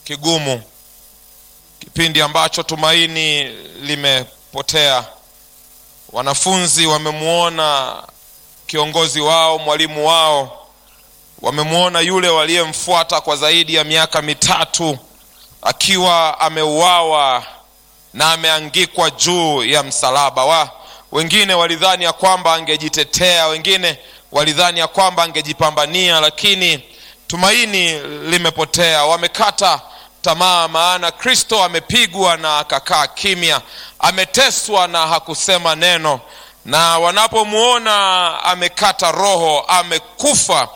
kigumu, kipindi ambacho tumaini limepotea. Wanafunzi wamemwona kiongozi wao, mwalimu wao, wamemwona yule waliyemfuata kwa zaidi ya miaka mitatu akiwa ameuawa na ameangikwa juu ya msalaba wa wengine walidhani ya kwamba angejitetea, wengine walidhani ya kwamba angejipambania, lakini tumaini limepotea. Wamekata tamaa, maana Kristo amepigwa na akakaa kimya, ameteswa na hakusema neno, na wanapomwona amekata roho, amekufa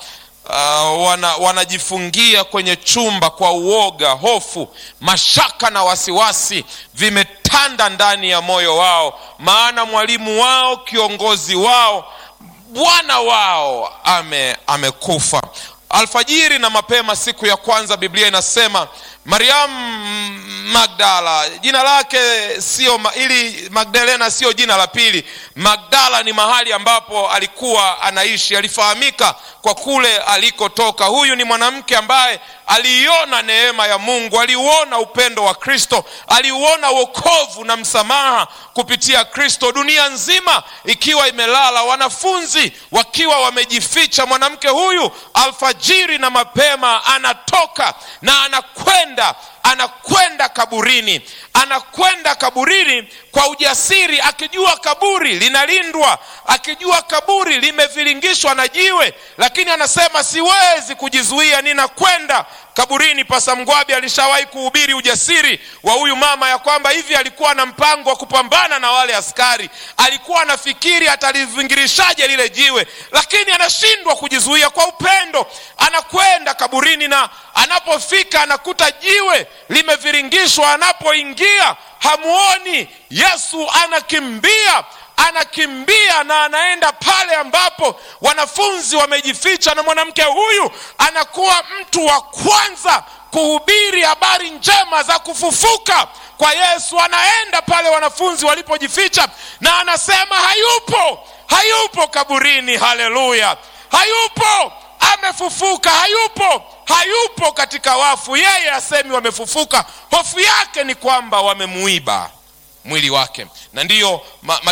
Uh, wana, wanajifungia kwenye chumba kwa uoga, hofu, mashaka na wasiwasi vimetanda ndani ya moyo wao, maana mwalimu wao, kiongozi wao, Bwana wao ame amekufa. Alfajiri na mapema siku ya kwanza, Biblia inasema Mariamu Magdala, jina lake sio ili Magdalena sio jina la pili. Magdala ni mahali ambapo alikuwa anaishi, alifahamika kwa kule alikotoka. Huyu ni mwanamke ambaye aliiona neema ya Mungu, aliuona upendo wa Kristo, aliuona wokovu na msamaha kupitia Kristo, dunia nzima ikiwa imelala, wanafunzi wakiwa wamejificha. Mwanamke huyu alfajiri na mapema anatoka na anakwenda anakwenda kaburini, anakwenda kaburini kwa ujasiri, akijua kaburi linalindwa, akijua kaburi limeviringishwa na jiwe, lakini anasema siwezi kujizuia, ninakwenda kaburini. Pasa Mgwabi alishawahi kuhubiri ujasiri wa huyu mama ya kwamba hivi alikuwa na mpango wa kupambana na wale askari, alikuwa anafikiri atalivingirishaje lile jiwe, lakini anashindwa kujizuia. Kwa upendo anakwenda kaburini, na anapofika anakuta jiwe limeviringishwa. Anapoingia hamuoni Yesu, anakimbia anakimbia na anaenda pale ambapo wanafunzi wamejificha, na mwanamke huyu anakuwa mtu wa kwanza kuhubiri habari njema za kufufuka kwa Yesu. Anaenda pale wanafunzi walipojificha, na anasema hayupo, hayupo kaburini. Haleluya, hayupo, amefufuka, hayupo, hayupo katika wafu. Yeye asemi wamefufuka, hofu yake ni kwamba wamemuiba mwili wake na ndiyo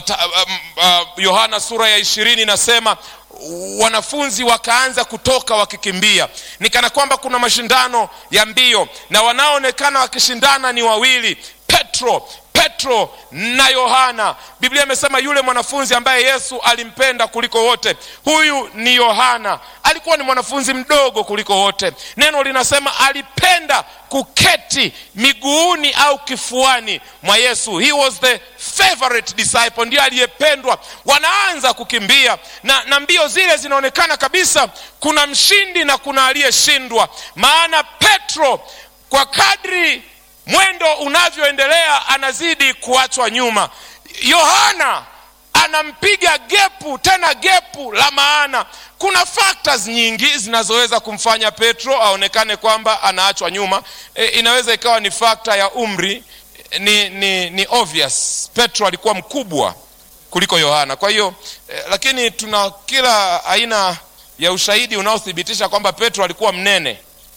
Yohana uh, uh, sura ya ishirini inasema wanafunzi wakaanza kutoka wakikimbia, ni kana kwamba kuna mashindano ya mbio, na wanaoonekana wakishindana ni wawili, Petro Petro na Yohana. Biblia imesema yule mwanafunzi ambaye Yesu alimpenda kuliko wote, huyu ni Yohana. Alikuwa ni mwanafunzi mdogo kuliko wote. Neno linasema alipenda kuketi miguuni au kifuani mwa Yesu. He was the favorite disciple, ndiye aliyependwa. Wanaanza kukimbia na, na mbio zile zinaonekana kabisa kuna mshindi na kuna aliyeshindwa, maana Petro kwa kadri mwendo unavyoendelea anazidi kuachwa nyuma. Yohana anampiga gepu, tena gepu la maana. Kuna factors nyingi zinazoweza kumfanya Petro aonekane kwamba anaachwa nyuma. E, inaweza ikawa ni fakta ya umri. Ni, ni, ni obvious Petro alikuwa mkubwa kuliko Yohana, kwa hiyo e, lakini tuna kila aina ya ushahidi unaothibitisha kwamba Petro alikuwa mnene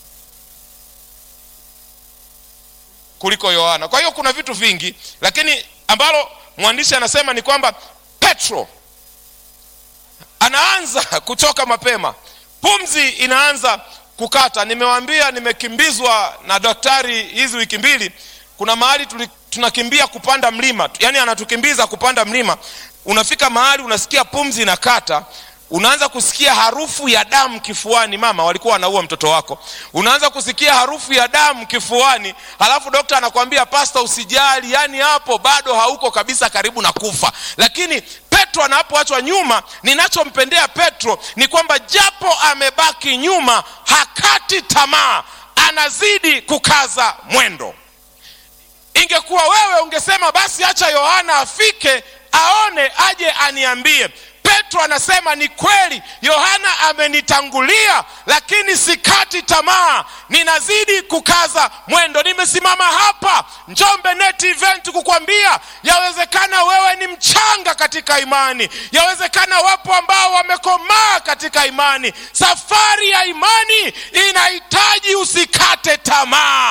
kuliko Yohana. Kwa hiyo kuna vitu vingi, lakini ambalo mwandishi anasema ni kwamba Petro anaanza kuchoka mapema, pumzi inaanza kukata. Nimewaambia nimekimbizwa na daktari hizi wiki mbili. Kuna mahali tunakimbia kupanda mlima, yaani anatukimbiza kupanda mlima. Unafika mahali unasikia pumzi inakata unaanza kusikia harufu ya damu kifuani. Mama walikuwa wanaua mtoto wako, unaanza kusikia harufu ya damu kifuani, halafu dokta anakwambia pasta, usijali, yani hapo bado hauko kabisa karibu na kufa. Lakini Petro anapoachwa nyuma, ninachompendea Petro ni kwamba japo amebaki nyuma, hakati tamaa, anazidi kukaza mwendo. Ingekuwa wewe ungesema basi acha Yohana afike aone, aje aniambie. Petro anasema ni kweli, Yohana amenitangulia, lakini sikati tamaa, ninazidi kukaza mwendo. Nimesimama hapa Njombe Net Event kukwambia yawezekana wewe ni mchanga katika imani, yawezekana wapo ambao wamekomaa katika imani. Safari ya imani inahitaji usikate tamaa.